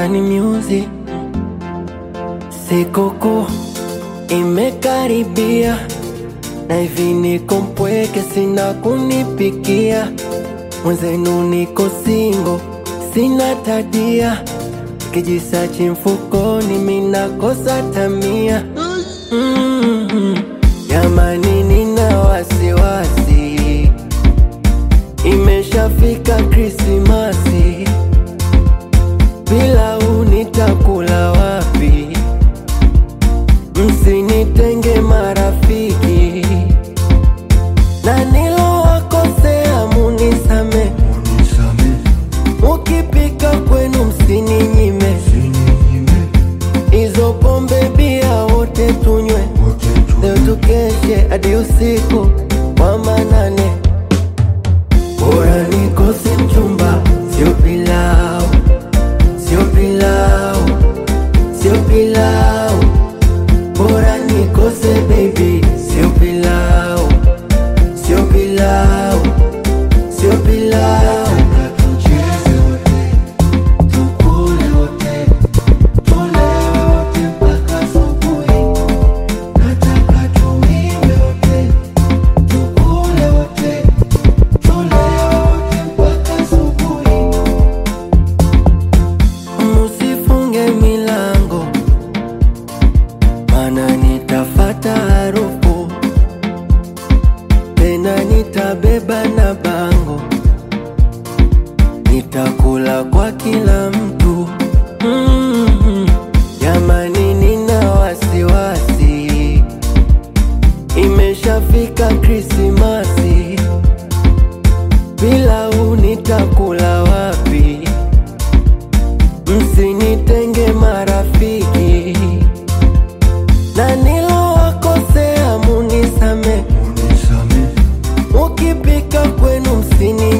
Urban Music. Sikukuu imekaribia na hivi niko mpweke, sina kunipikia. Mwenzenu niko singo, sina tadia, kijisachi mfukoni, minakosa tamia. Mm, Jamani, nina wasiwasi, imeshafika Krismasi, bila unitakula wapi? Msinitenge marafiki, na nilowakosea munisame, mukipika kwenu msininyime, hizo pombe bia wote tunywe, leo tukeshe hadi usiku wa manane. Bora nikose mchumba, sio pilau, sio pilau, sio pilau. Bora nikose baby, sio pilau, sio pilau, sio pilau. Tucheze wote, tukule wote, tulewe wote mpaka asubuhi. Nataka tuimbe wote, tukule wote, tulewe wote mpaka asubuhi. Musifunge milango mana nitafata harufu tena, nitabeba na bango, nitakula kwa kila mtu. Mm, Jamani, nina wasiwasi, imeshafika Krismasi, bila unitakula wapi? Msinitenge marafiki na nilowakosea munisame, mukipika kwenu msini